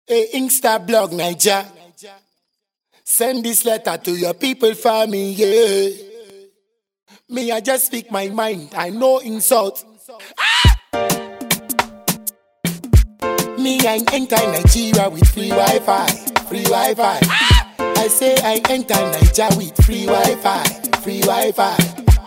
Hey, Insta blog Niger. Send this letter to your people for me, yeah. Me, I just speak my mind. I know insult. Ah! Me, I enter Nigeria with free Wi-Fi, free Wi-Fi. Ah! I say I enter Nigeria with free Wi-Fi, free Wi-Fi.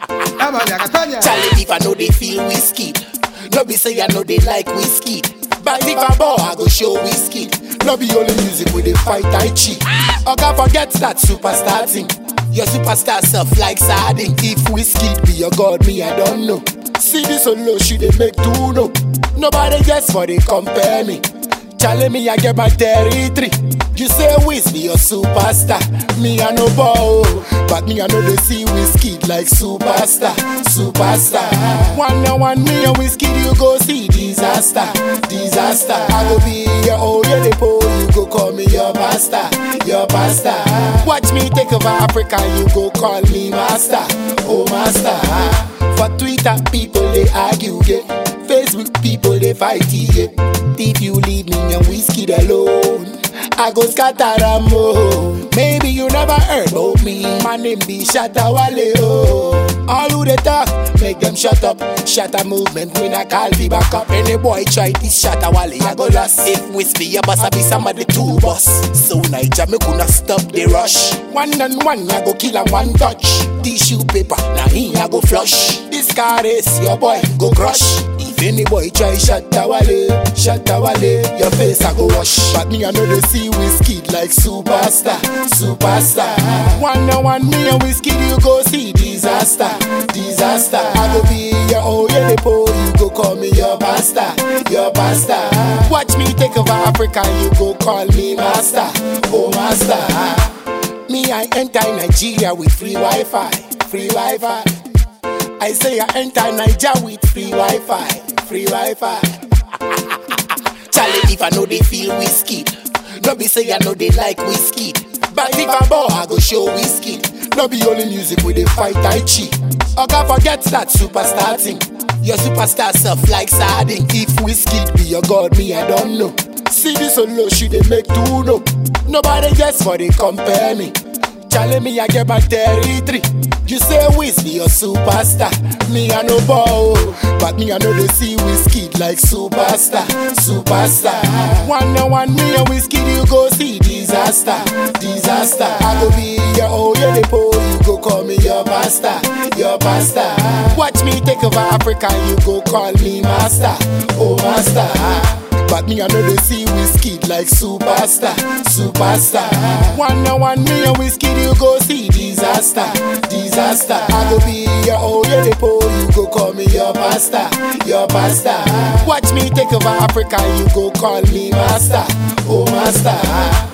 Charlie, if I know they feel whiskey, no be say I know they like whiskey. But if I ball, I go show whiskey. No be only music with they fight Tai Chi. Oga forget that superstar thing. Your superstar self like sardine. If whiskey be your god, me I don't know. See this solo, she they make two no. Nobody gets for they compare me. Charlie, me I get my territory. You say Wiz be your superstar. Me I no ball, but me I know they see whiskey like superstar, superstar. One on one, me and whiskey you go see disaster, disaster. I go be your old lady po, you go call me your pastor, your pastor. Watch me take over Africa, you go call me master, oh master. For Twitter, people they argue, yeah. Facebook people they fight, yeah. If you leave me and whiskey alone. I go scatter am oh. Maybe you never heard about me. My name be Shatta Wale oh. All who they talk, make them shut up. Shatta movement, when I call me back up. Any boy try this Shatta Wale, I go lost. If whiskey, your boss, I be somebody two boss. So Niger, me could not stop the rush. One and one, I go kill and one touch. Tissue paper, now he I go flush. This car is your boy, go crush. If any boy try Shatta Wale, Shatta Wale, your face I go wash. But me I know they see whiskey like superstar, superstar. One on one, me and whiskey you go see disaster, disaster. I go be your old yeah, po, you go call me your pastor, your pastor. Watch me take over Africa, you go call me master, oh master. Me I enter Nigeria with free Wi-Fi, free Wi-Fi. I say I enter Niger with free Wi-Fi, free Wi-Fi. Charlie, if I know they feel whiskey, no be say I know they like whiskey. But if I ball, I go show whiskey. No be only music with they fight Tai Chi. Oga forget that superstar thing. Your superstar self like sardine. If whiskey be your god, me I don't know. See this solo, she they make two no. Nobody gets for they compare me. Charlie, me I get my territory. You say Wiz be your superstar. Me I no ball, but me I know they see whiskey like superstar, superstar. One on one, me and whiskey you go see disaster, disaster. I go be your old yeah, po, you go call me your pastor, your pastor. Watch me take over Africa, you go call me master, oh master. But me I know they see whiskey like superstar, superstar. One on one, me and whiskey you go see disaster, disaster. I go be your old yeah, po, you go call me your pastor, your pastor. Watch me take over Africa, you go call me master, oh master.